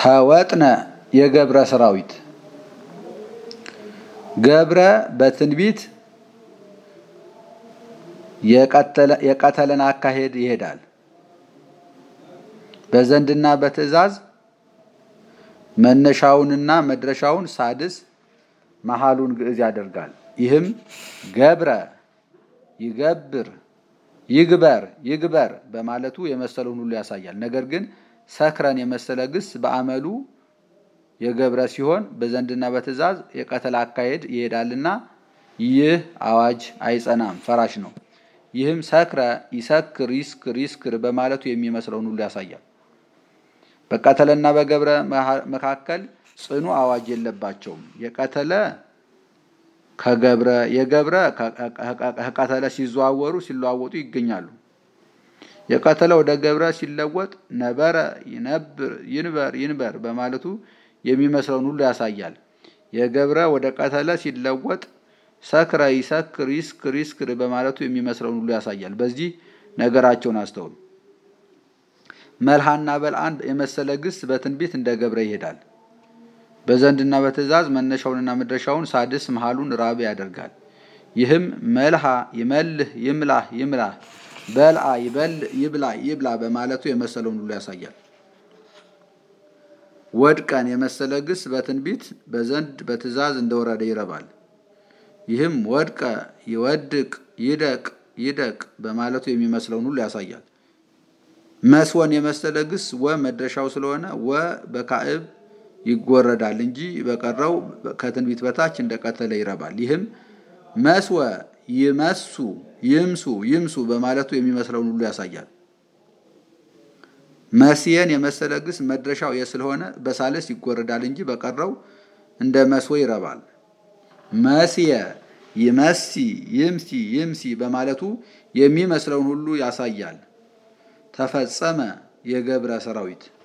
ተወጥነ የገብረ ሰራዊት ገብረ በትንቢት የቀተለን አካሄድ ይሄዳል። በዘንድና በትእዛዝ መነሻውንና መድረሻውን ሳድስ መሃሉን ግዕዝ ያደርጋል። ይህም ገብረ ይገብር ይግበር ይግበር በማለቱ የመሰለውን ሁሉ ያሳያል። ነገር ግን ሰክረን የመሰለ ግስ በአመሉ የገብረ ሲሆን በዘንድና በትእዛዝ የቀተል አካሄድ ይሄዳልና ይህ አዋጅ አይጸናም፣ ፈራሽ ነው። ይህም ሰክረ ይሰክር ይስክር ይስክር በማለቱ የሚመስለውን ሁሉ ያሳያል። በቀተለና በገብረ መካከል ጽኑ አዋጅ የለባቸውም። የቀተለ ከገብረ የገብረ ከቀተለ ሲዘዋወሩ ሲለዋወጡ ይገኛሉ። የቀተለ ወደ ገብረ ሲለወጥ ነበረ ይነብር ይንበር ይንበር በማለቱ የሚመስለውን ሁሉ ያሳያል። የገብረ ወደ ቀተለ ሲለወጥ ሰክረ ይሰክር ይስክር ይስክር በማለቱ የሚመስለውን ሁሉ ያሳያል። በዚህ ነገራቸውን አስተውሉ። መልሃና በልአን የመሰለ ግስ በትንቢት እንደ ገብረ ይሄዳል። በዘንድና በትእዛዝ መነሻውንና መድረሻውን ሳድስ መሃሉን ራብ ያደርጋል። ይህም መልሃ ይመልህ ይምላህ ይምላህ በልአ ይበልዕ ይብላ ይብላ በማለቱ የመሰለውን ሁሉ ያሳያል። ወድቀን የመሰለ ግስ በትንቢት በዘንድ በትእዛዝ እንደወረደ ይረባል። ይህም ወድቀ ይወድቅ ይደቅ ይደቅ በማለቱ የሚመስለውን ሁሉ ያሳያል። መስወን የመሰለ ግስ ወ መድረሻው ስለሆነ ወ በካዕብ ይጎረዳል እንጂ በቀረው ከትንቢት በታች እንደቀተለ ይረባል። ይህም መስወ ይመሱ ይምሱ ይምሱ በማለቱ የሚመስለውን ሁሉ ያሳያል። መስየን የመሰለ ግስ መድረሻው የስለሆነ በሳልስ ይጎረዳል እንጂ በቀረው እንደ መስወ ይረባል። መስየ ይመሲ ይምሲ ይምሲ በማለቱ የሚመስለውን ሁሉ ያሳያል። ተፈጸመ የገብረ ሰራዊት